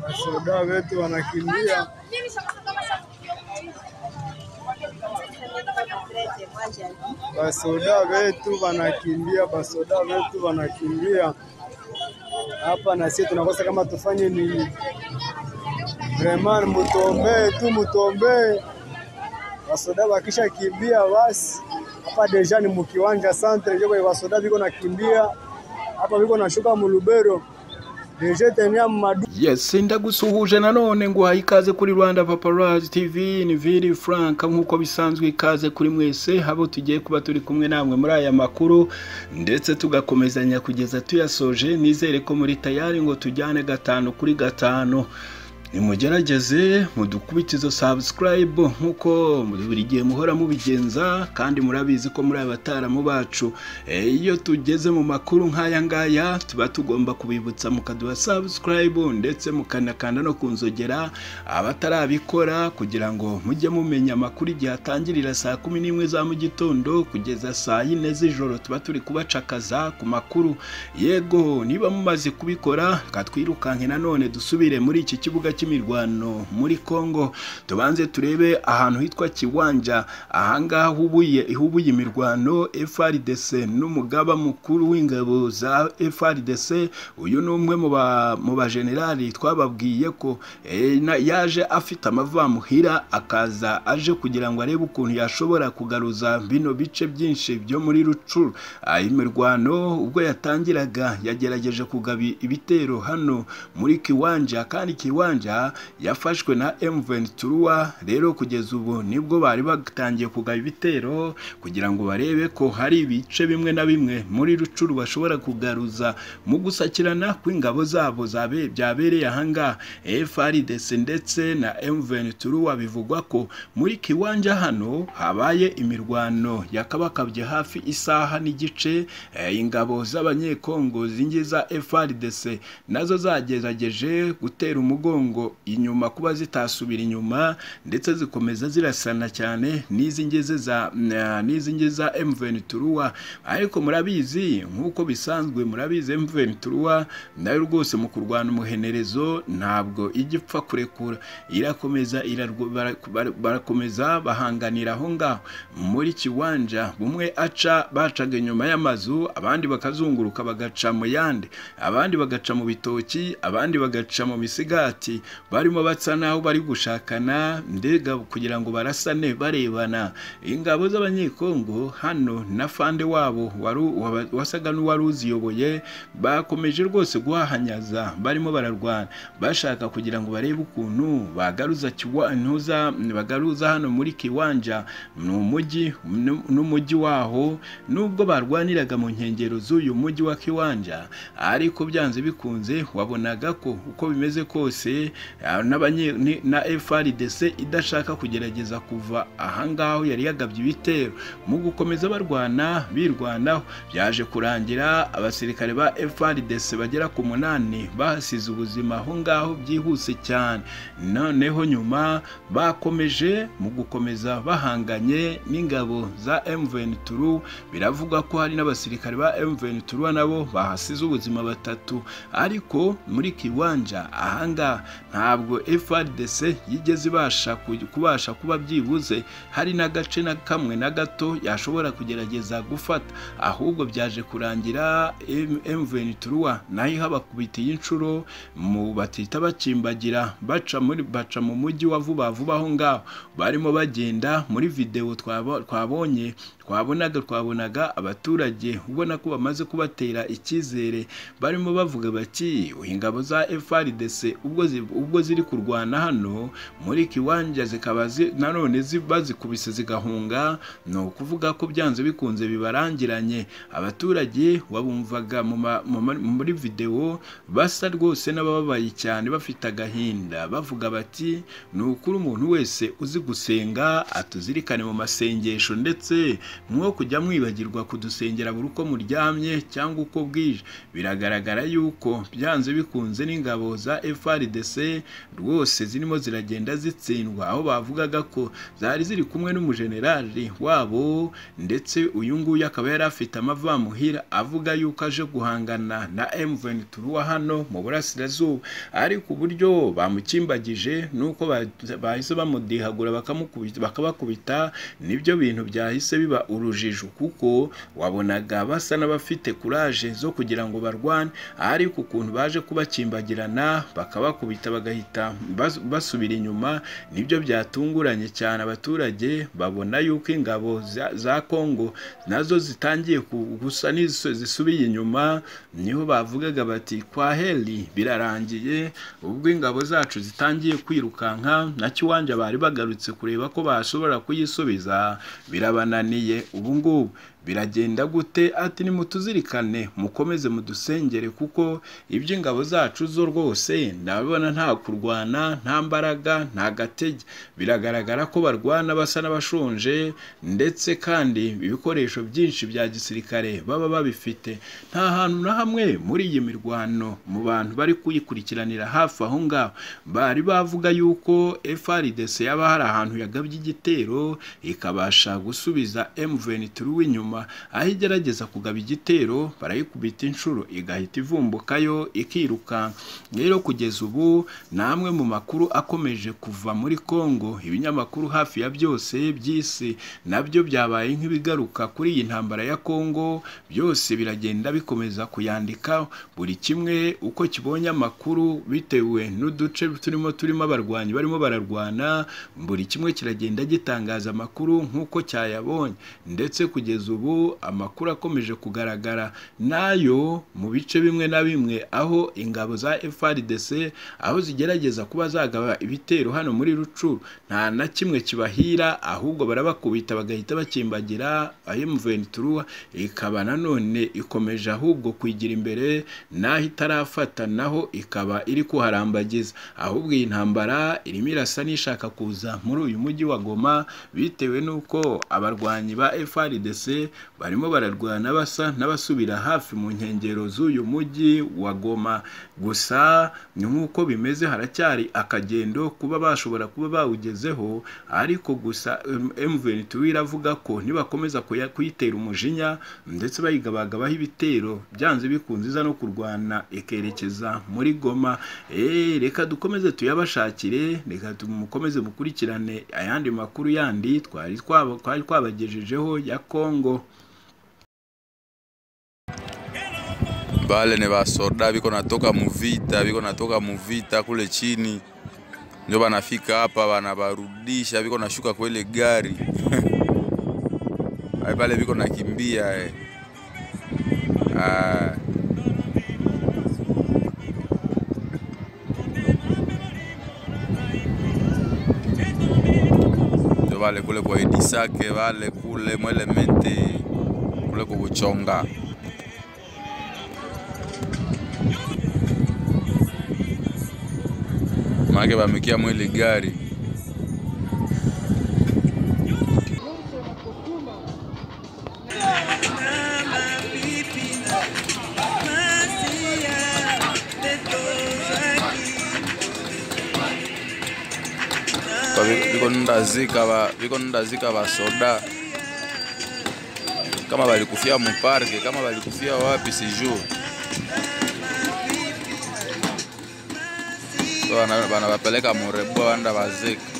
Wasoda wetu wanakimbia basoda wetu wanakimbia, basoda wetu wanakimbia hapa, na sisi tunakosa kama tufanye nini? Vraiment, mutombee tu, mutombee basoda wakisha kimbia basi. Hapa deja ni mukiwanja centre, ndio kwa basoda viko nakimbia hapa, viko nashuka mulubero deja tenia mumadu Yes, ndagusuhuje nanone nguhaye ikaze kuri Rwanda Paparazzi TV ni Vili Frank nk'uko bisanzwe ikaze kuri mwese abo tugiye kuba turi kumwe namwe muri aya makuru ndetse tugakomezanya kugeza tuyasoje nizere ko muri tayari ngo tujyane gatanu kuri gatanu nimugerageze mudukubite izo subscribe nk'uko buri gihe muhora mubigenza kandi murabizi ko muri abataramu bacu Eh, iyo tugeze mu makuru nk'aya ngaya tuba tugomba kubibutsa mukaduha subscribe ndetse mukanakanda no kunzogera abatarabikora kugira ngo mujye mumenya amakuru igihe atangirira saa kumi n'imwe za mu gitondo kugeza saa yine z'ijoro tuba turi kubacakaza ku makuru yego niba mumaze kubikora katwirukanke nanone dusubire muri iki kibuga cy'imirwano muri Kongo tubanze turebe ahantu hitwa Kiwanja ahangaha hubuye ihubuye imirwano FRDC n'umugaba mukuru w'ingabo za FRDC uyu ni umwe mu ba mu bajenerali twababwiye ko eh, na- yaje afite amavamuhira akaza aje kugira ngo arebe ukuntu yashobora kugaruza bino bice byinshi byo muri Rucuru Ah, imirwano ubwo yatangiraga yagerageje kugabi ibitero hano muri Kiwanja kandi Kiwanja yafashwe na M23 rero kugeza ubu nibwo bari batangiye kugaba ibitero kugira ngo barebe ko hari ibice bimwe na bimwe muri Rucuru bashobora kugaruza mu gusakirana kw'ingabo zabo zabe byabereye ahangaha FARDC ndetse na M23 bivugwa ko muri Kiwanja hano habaye imirwano yakabakabye hafi isaha n'igice eh, ingabo z'abanyekongo zingi za FARDC nazo zagerageje gutera umugongo inyuma kuba zitasubira inyuma ndetse zikomeza zirasana cyane n'izi ngeze za na- n'izi ngeze za M23 ariko murabizi nk'uko bisanzwe murabizi M23 nayo rwose mu kurwana umuhenerezo ntabwo ijya ipfa kurekura irakomeza irarwo- bara- bara- barakomeza bahanganira aho ngaho muri kiwanja bumwe aca bacaga inyuma y'amazu abandi bakazunguruka bagaca mu yandi abandi bagaca mu bitoki abandi bagaca mu misigati barimo batsa naho bari gushakana mbega kugira ngo barasane barebana ingabo z'abanyekongo hano na fande wabo waru- waba- wasaga n'uwari uziyoboye bakomeje rwose guhahanyaza barimo bararwana bashaka kugira ngo barebe ukuntu bagaruza kiwa- ntuza- bagaruza hano muri kiwanja ni umujyi nu- n'umujyi waho nubwo barwaniraga mu nkengero z'uyu mujyi wa kiwanja ariko byanze bikunze wabonaga ko uko bimeze kose ah, n'abanye- ni- na FRDC idashaka kugerageza kuva ahangaho yari yagabye ibitero mu gukomeza barwana birwanaho byaje kurangira abasirikare ba FRDC bagera ku munani bahasize ubuzima aho ngaho byihuse cyane noneho nyuma bakomeje mu gukomeza bahanganye n'ingabo za M23 biravugwa ko hari n'abasirikare ba M23 nabo bahasize ubuzima batatu ariko muri kiwanja ahanga ntabwo FRDC yigeze ibasha ku- kubasha kuba byibuze hari n'agace na kamwe na gato yashobora kugerageza gufata ahubwo byaje kurangira M- M23 nayo ihabakubitiye inshuro mu batita bakimbagira baca muri baca mu mujyi wa vuba vuba aho ngaho barimo bagenda muri videwo twabo- twabonye twabonaga twabonaga abaturage ubona ko bamaze kubatera icyizere barimo bavuga bati ingabo za FRDC ubwo zi- ubwo ziri kurwana hano muri kiwanja zikaba zi- nanone zi- bazikubise zigahunga ni ukuvuga ko byanze bikunze bibarangiranye abaturage wabumvaga mu ma- mu ma- muri videwo basa rwose n'abababaye cyane bafite agahinda bavuga bati ni ukuri umuntu wese uzi gusenga atuzirikane mu masengesho ndetse mwo kujya mwibagirwa kudusengera buri uko muryamye cyangwa uko bwije biragaragara yuko byanze bikunze n'ingabo za FRDC rwose zirimo ziragenda zitsindwa aho bavugaga ko zari ziri kumwe n'umujenerali wabo ndetse uyu nguyu akaba yari afite amavamuhira avuga yuko aje guhangana na M23 wa hano mu burasirazuba ariko uburyo bamukimbagije nuko ba- bahise bamudihagura bakamukubita- bakabakubita nibyo bintu byahise biba urujijo kuko wabonaga basa n'abafite kuraje zo kugira ngo barwane ariko ukuntu baje kubakimbagirana bakabakubita bagahita bas- basubira inyuma nibyo byatunguranye cyane abaturage babona yuko ingabo za- za Kongo nazo zitangiye ku- gusa n'izo zisubiye inyuma niho bavugaga bati kwa heli birarangiye ubwo ingabo zacu zitangiye kwirukanka na kiwanja bari bagarutse kureba ko bashobora kuyisubiza birabananiye ubu ngubu biragenda gute ati nimutuzirikane mukomeze mudusengere kuko iby'ingabo zacu zo rwose ndabona nta kurwana nta mbaraga nta gatege biragaragara ko barwana basa n'abashonje ndetse kandi ibikoresho byinshi bya gisirikare baba babifite nta hantu na hamwe muri iyi mirwano mu bantu bari kuyikurikiranira hafi aho ngaho bari bavuga yuko FRDC yaba hari ahantu yagabye igitero ikabasha gusubiza M23 inyuma aho igerageza kugaba igitero barayikubita inshuro igahita ivumbukayo ikirukanka rero kugeza ubu ni amwe mu makuru akomeje kuva muri Congo ibinyamakuru hafi ya byose by'isi nabyo byabaye nk'ibigaruka kuri iyi ntambara ya Congo byose biragenda bikomeza kuyandika buri kimwe uko kibonye amakuru bitewe n'uduce turimo turimo abarwanyi barimo bararwana buri kimwe kiragenda gitangaza amakuru nk'uko cyayabonye ndetse kugeza ubu amakuru akomeje kugaragara n'ayo mu bice bimwe na bimwe aho ingabo za FRDC aho zigerageza kuba zagaba ibitero hano muri Rucu nta na kimwe kibahira ahubwo barabakubita bagahita bakimbagira M23 ikaba nanone ikomeje ahubwo kwigira imbere naho itarafata naho ikaba iri kuharambagiza ahubwo iyi ntambara irimo irasa n'ishaka kuza muri uyu mujyi wa Goma bitewe n'uko abarwanyi ba FRDC barimo bararwana basa n'abasubira hafi mu nkengero z'uyu mujyi wa Goma gusa ni nk'uko bimeze haracyari akagendo kuba bashobora kuba bawugezeho ariko gusa em- M23 iravuga ko nibakomeza kuya- kuyitera umujinya ndetse bayigabagabaho ibitero byanze bikunze iza no kurwana ikerekeza muri Goma Eh, reka dukomeze tuyabashakire reka tumukomeze mukurikirane ayandi makuru yandi twari twaba- twari twabagejejeho ya Kongo Bale ni basoda biko natoka muvita, biko natoka muvita kule chini, ndio banafika hapa wanabarudisha, biko nashuka kwa ile gari Hai, pale biko nakimbia eh. Ah, ndio wale kule kwa Edisake wale kule mwele mente kule kukuchonga maanake bamekia mwili gari Kwa vi- viko nindazika va- viko nindazika vasoda kama valikufia muparke kama valikufia wapi sijuu So, wana- wanawapeleka murebo wanda vazika